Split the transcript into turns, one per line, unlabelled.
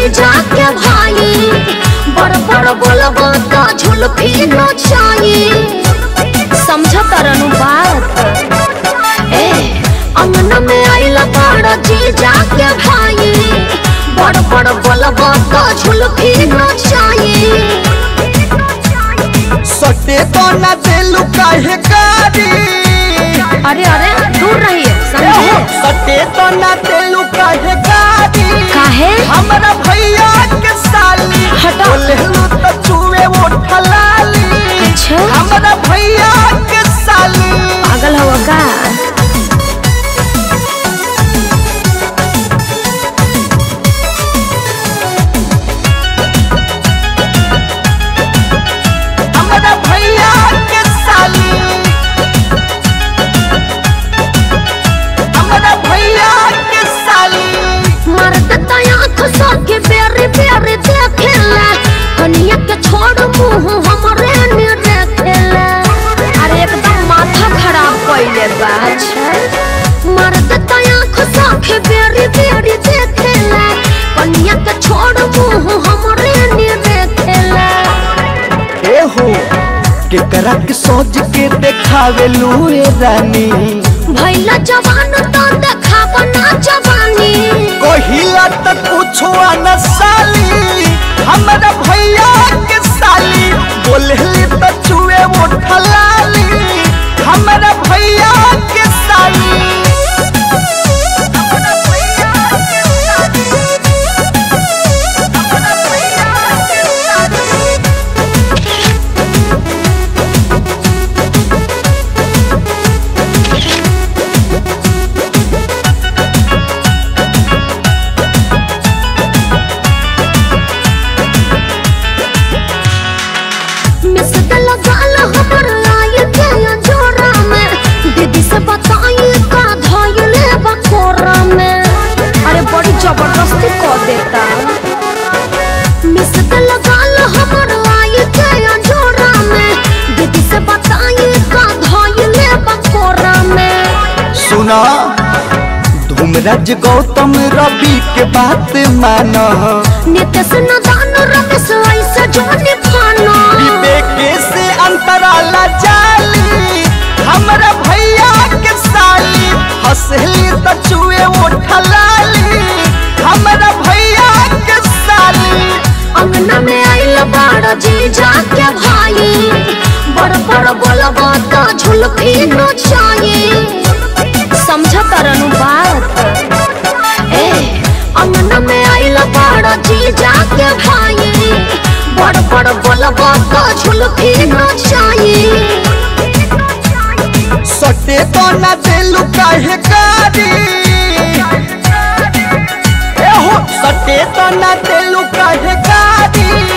जीजा के भाई बड़ बड़ बोलबो तो झुलफी नचाई समझ तरनु बात ए अंगना में आइला बड़ जीजा के भाई बड़ बड़ बोलबो तो झुलफी नचाई
सटे तो न देलू काहे कारी
अरे अरे दूर रहिए समझे
सटे तो न देलू काहे कारी
काहे
हमरा भैया के साली
हटा।
बोलेलू तो चूहे वो ठलाली
अच्छा
हमरा भैया के साली
पागल हवा का
हमरा भैया के साली हमरा भैया के साली
मर्द आँख सबके बेरे बेरे देखेला कनिया के छोड़ मुंह हमरे ने देखेला अरे एकदम माथा खराब कइले बा अच्छा मर्द आँख सबके बेरे बेरे देखेला कनिया के छोड़ मुंह हमरे ने देखेला
ए हो केकरा के सोच के देखावे लूए रानी
भैला जवान तो देखाब ना जवानी
कहिला त कुछो न साली हमरा भैया के साली बोलेली त चुए वो ठलाली हमरा भैया के साली हमरा भैया के साली हमरा भैया के साली
मिस गल गाल हमर आय के जोरा में दीदी से बताई का धइले बकोरा में अरे बड़ी जबरदस्ती कर देता मिस गल गाल हमर आय के जोरा में दीदी से बताई का धइले बकोरा में
सुना धूमराज गौतम रवि के बात माना
नितेश न दान रमेश ऐसे जोनी खाना
विवेके से अंतराला जाली हमरा भैया के साली हंसली त चुए वो ठलाली हमरा भैया के साली
अंगना में आइल बड़ जीजा के भाई बड़ बड़ बोलबो तो झुलफी नचाई समझ तरनु बात ए अंगना में आइल बड़ जीजा के भाई बड़ बड़ बोलबो तो झुलफी नचाई
सटे तो न देलू काहे कारी ए हो सटे तो न देलू काहे कारी